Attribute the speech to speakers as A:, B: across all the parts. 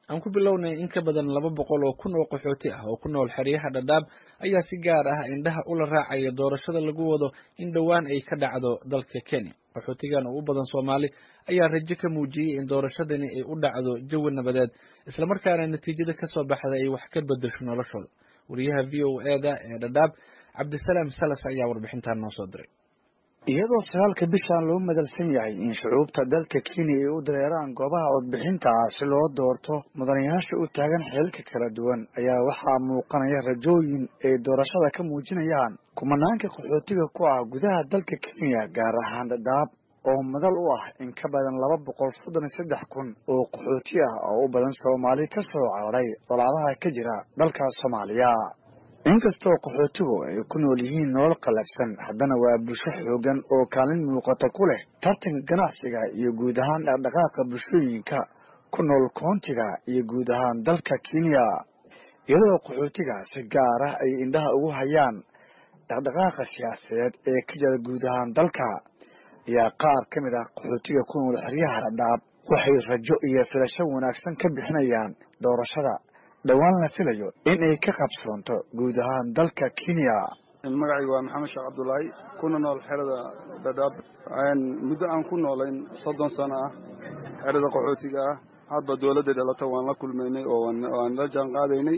A: aan ku bilownay in ka badan laba boqol oo kun oo qaxooti ah oo ku nool xeryaha dhadhaab ayaa si gaar ah indhaha ula raacaya doorashada lagu wado in dhowaan ay ka dhacdo dalka kenya qaxootigan oo u badan soomaali ayaa rajo ka muujiyey in doorashadani ay u dhacdo jawi nabadeed islamarkaana natiijada kasoo baxda ay wax ka bedesho noloshooda wariyaha v o eda ee dhadhaab cabdisalaam salas ayaa warbixintan noo soo diray
B: iyadoo sagaalka bishan loo madalsan yahay in shucuubta dalka kenya ay u dareeraan goobaha codbixinta ah si loo doorto mudanayaasha u taagan xeelka kala duwan ayaa waxaa muuqanaya rajooyin ay doorashada ka muujinayaan kumanaanka qaxootiga ku ah gudaha dalka kenya gaar ahaan dhadhaab oo madal u ah in ka badan laba boqol soddon iyo saddex kun oo qaxooti ah oo u badan soomaali ka soo cararay dolaadaha ka jira dalka soomaaliya inkastoo qaxootigu ay ku nool yihiin nolol qallafsan haddana waa bulsho xoogan oo kaalin muuqata ku leh tartanka ganacsiga iyo guud ahaan dhaqdhaqaaqa bulshooyinka ku nool koontiga iyo guud ahaan dalka kenya iyadoo qaxootiga si gaar ah ay indhaha ugu hayaan dhaqdhaqaaqa siyaasadeed ee ka jira guud ahaan dalka ayaa qaar ka mid ah qaxootiga ku nool xeryaha dhadhaab waxay rajo iyo filasho wanaagsan ka bixinayaan doorashada dhowaan la filayo in ay ka qabsoonto guud ahaan dalka kenya
C: magacayga waa maxamed sheekh cabdulaahi kuna nool xerada dhadhaab muddo aan ku noolayn soddon sano ah xerada qaxootiga ah hadba dowladda dhalata waan la kulmaynay oo waan la jaan qaadaynay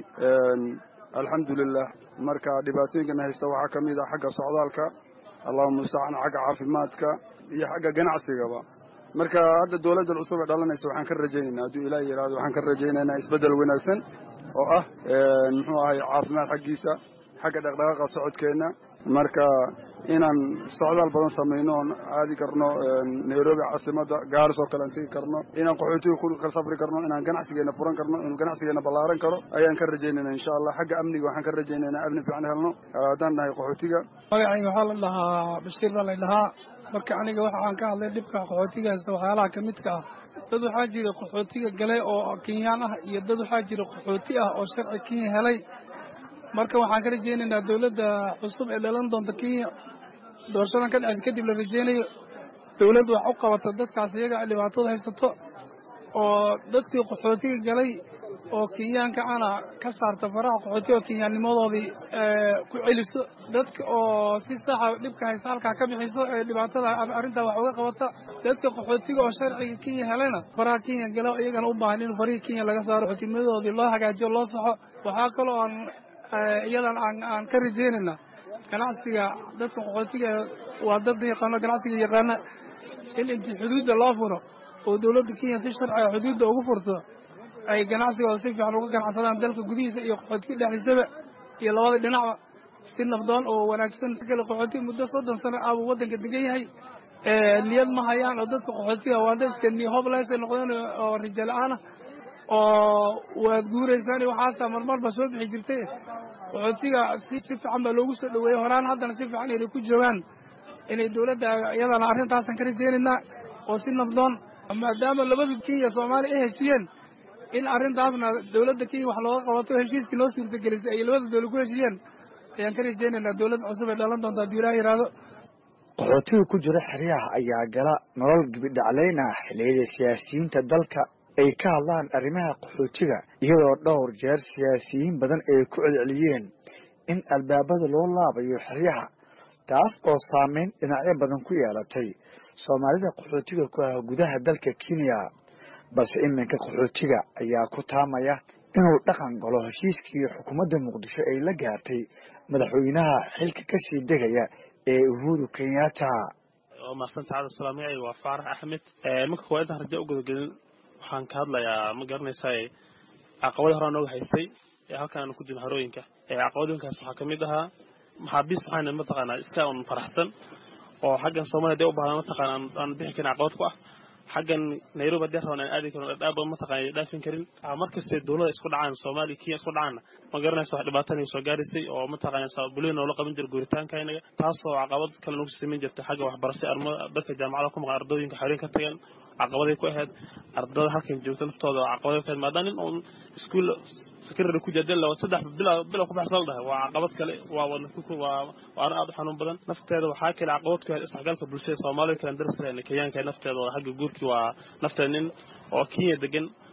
C: alxamdulilah marka dhibaatooyinkana haysta waxaa ka mid ah xagga socdaalka allahuma mustacaan xagga caafimaadka iyo xagga ganacsigaba marka hadda dowladda cusub ee dhalanaysa waxaan ka rajaynaynaa hadduu ilaah yidhahdo waxaan ka rajaynaynaa isbeddel wanaagsan oo ah muxuu ahay caafimaad xaggiisa xagga dhaqdhaqaaqa socodkeenna marka inaan socdaal badan samayno oon aadi karno nairobi caasimadda gaaris oo kale aan tegi karno inaan qaxootiga ku kala safri karno inaan ganacsigeena furan karno inuu ganacsigeena ballaaran karo ayaan ka rajaynayna insha allah xagga amniga waxaan ka rajaynaynaa amni fiican helno haddaan nahay qaxootiga
D: magacayga waxaa la dhahaa bashiir baa la dhahaa marka aniga waxaan ka hadlay dhibka qaxootiga haysta waxyaalaha ka midka ah dad waxaa jira qaxootiga galay oo kenyaan ah iyo dad waxaa jira qaxooti ah oo sharci kenya helay marka waxaan ka rajaynaynaa dowladda cusub ee dhalan doonta kenya doorashadan ka dhaceysa kadib la rajaynayo dowladda wax u qabata dadkaas iyaga dhibaatada haysato oo dadkii qaxootiga galay oo kenyaanka ana ka saarta faraha qaxootiga oo kenyaannimadoodii ku celiso dadka oo si saxa dhibka haysta halkaa ka bixiso ee dhibaatada arrintaa wax uga qabata dadka qaxootiga oo sharciga kenya helayna faraha kenya gala iyagana u baahan in farihii kenya laga saaro qaxootimadoodii loo hagaajiyo loo saxo waxaa kaloo aan iyadan aan ka rajaynayna ganacsiga dadka qaxootiga waa dad yaqaano ganacsiga yaqaana in inti xuduudda loo furo oo dowladda kenya si sharciga xuduudda ugu furto ay ganacsigooda si fiican uga ganacsadaan dalka gudihiisa iyo qaxootiga dhexdiisaba iyo labada dhinacba si nabdoon oo wanaagsan kale qaxootiga muddo soddon sano ah buu waddanka degan yahay niyad ma hayaan oo dadka qaxootiga waa dad iska niyo hoblaysay noqdeen oo rijo la-aan ah oo waad guuraysaan waxaasaa marmarba soo bixi jirtay qaxootiga si fiican baa loogu soo dhaweeyey horaan haddana si fiican inay ku joogaan inay dowladda iyadana arrintaasaan ka rajaynaynaa oo si nabdoon maadaama labada kenya soomaaliya ay heshiiyeen in arrintaasna dowladda kenya wax looga qabato heshiiskii noo suurtagelisay ay labada dowlad ku heshiiyeen ayaan ka rajaynaynaa dowladda cusub ee dhalan doonta hadduu ilaah yidhaahdo
B: qaxootiga ku jira xeryaha ayaa gala nolol gibidhaclayn ah xilliyada siyaasiyiinta dalka ay ka hadlaan arrimaha qaxootiga iyadoo dhowr jeer siyaasiyiin badan ay ku celceliyeen in albaabada loo laabayo xeryaha taas oo saameyn dhinacyo badan ku yeelatay soomaalida qaxootiga ku ah gudaha dalka kenya balse iminka qaxootiga ayaa ku taamaya inuu dhaqan galo heshiiskii xukuumadda muqdisho ay la gaartay madaxweynaha xilka kasii degaya ee uhuru kenyatta
E: maaqsanta cabdisalaam magacayga waa faarax axmed marka koowaad intaan raja u gudagelin waxaan ka hadlayaa ma garanaysaa caqabada horaa nooga haystay ee halkan aanu ku jirno harooyinka caqabadooyinkaas waxaa kamid ahaa maxaabiist waxaana mataqaanaa iska un faraxsan oo xaggan soomaliya hadee u baahdan mataqaana aan bixi karin caqabad ku ah xaggan nairobi hadee raban aan aadi karin dhadhaaba mataqaana dhaafin karin markastee dowlada isku dhacaan soomaaliya kenya isku dhacaanna ma garanaysa wax dhibaatana soo gaaraysay oo mataqaana bulida noola qaban jira guuritaanka inaga taasoo caqabad kale nagu samayn jirtay xagga waxbarashay armada dadka jaamacada ku maqan ardooyinka xareen ka tagan caqabaday ku ahayd ardada halkan joogta naftooda caqabaday ku ahayd maadaama nin uun iskuul secretary ku jadel saddex bila bila ku baxsan dhahay waa caqabad kale waa wadna waa waa arrin aad u xanuun badan nafteeda waxaa kale caqabad ku ahayd isdhexgalka bulshada soomaalida kale daris kale kenyaanka nafteeda oo xagga guurkii waa nafteeda nin oo kenya degan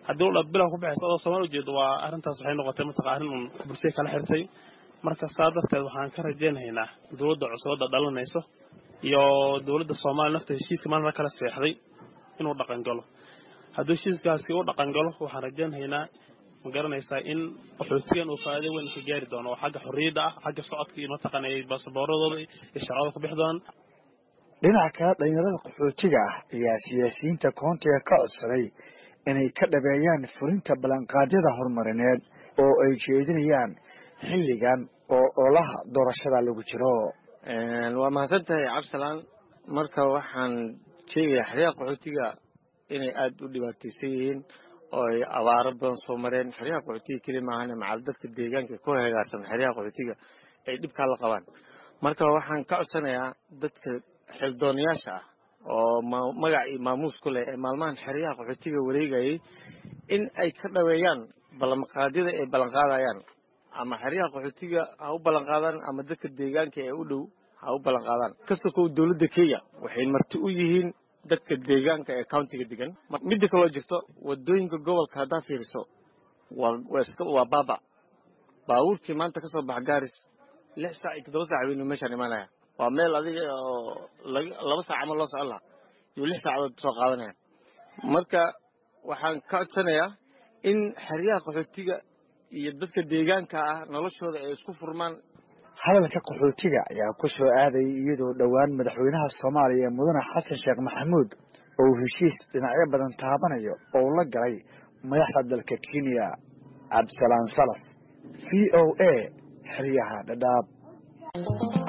E: haddii udha bilow ku baxaysa adoo soomaali ujeedo waa arrintaas waxay noqotay mataqa arrin uun bulshada kala xirtay marka saa darteed waxaan ka rajaynaynaa dowladda cusubadda dhalanayso iyo dowladda soomaaliya nafta heshiiska maalin kala seexday inuu dhaqangalo hadduu heshiiskaasi u dhaqangalo waxaan rajaynaynaa ma garanaysaa in qaxootigan uu faa'iido weyn ka gaari doono oo xagga xorriyadda ah xagga socodka iyo mataqaana baasabooradooda iyo sharcada ku bixi doonaan
B: dhinaca kale dhalinyarada qaxootiga ah ayaa siyaasiyiinta koontiga ka codsaday inay ka dhabeeyaan fulinta ballanqaadyada horumarineed oo ay jeedinayaan xilligan oo olaha doorashada lagu jiro
F: waa mahadsan tahay cabdisalaan marka waxaan sheegayaa xeryaha qaxootiga inay aada u dhibaataysan yihiin oo ay abaaro badan soo mareen xeryaha qaxootiga keli maahane macal dadka deegaanka ku hegaarsan xeryaha qaxootiga ay dhibkaa la qabaan marka waxaan ka codsanayaa dadka xildoonayaasha ah oo magac iyo maamuus ku leh ee maalmahan xeryaha qaxootiga wareegayay in ay ka dhaweeyaan ballanqaadyada ay ballanqaadayaan ama xeryaha qaxootiga ha u ballanqaadaan ama dadka deegaanka ee u dhow ha u ballanqaadaan kastoo kow dowladda kenya waxay marti u yihiin dadka deegaanka ee countiga degan midda kaloo jirto wadooyinka gobolka haddaa fiiriso waa baaba baabuurkii maanta ka soo baxa gaaris lix saac iyo toddoba saac weynu meeshaan imaanaya waa meel adiga oo laba saac ama loo socon laha iyo lix saacadood soo qaadanaya marka waxaan ka codsanayaa in xeryaha qaxootiga iyo dadka deegaanka ah noloshooda ay isku furmaan
B: hadalka qaxootiga ayaa ku soo aadayay iyadoo dhowaan madaxweynaha soomaaliya mudane xasan sheekh maxamuud oo uu heshiis dhinacyo badan taabanayo oo la galay madaxda dalka kenya cabdisalaan salas v o a xeryaha dhadhaab